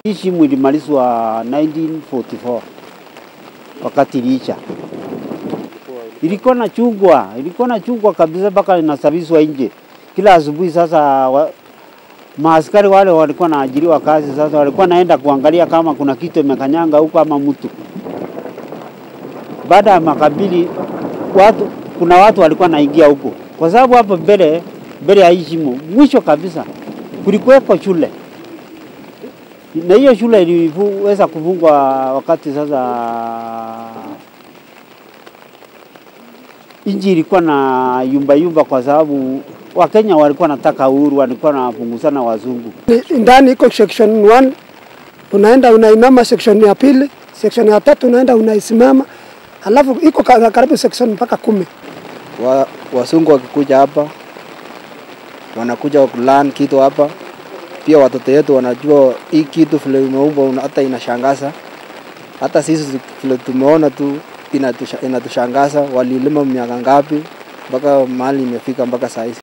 Hii shimo ilimalizwa 1944 wakati iliisha, ilikuwa na chungwa, ilikuwa na chungwa kabisa mpaka inasafishwa nje kila asubuhi. Sasa wa, maaskari wale walikuwa naajiriwa kazi, sasa walikuwa naenda kuangalia kama kuna kitu imekanyanga huko ama mtu. Baada ya makabili watu, kuna watu walikuwa naingia huko, kwa sababu hapo mbele mbele ya hii shimo mwisho kabisa kulikuweko shule na hiyo shule iliweza kufungwa wakati sasa nchi ilikuwa na yumba yumba, kwa sababu Wakenya walikuwa nataka uhuru, walikuwa wanapunguzana wazungu. Ni- ndani iko section 1 unaenda unainama, section ya pili, section ya tatu unaenda unaisimama, alafu iko ka- karibu section mpaka kumi. wa, wasungu wakikuja hapa wanakuja kulan kitu hapa, pia watoto wetu wanajua hii kitu vile imeumbwa, una- hata inashangaza. Hata sisi vile tumeona tu inatusha- inatushangaza, walilima miaka ngapi mpaka mahali imefika mpaka saa hizi.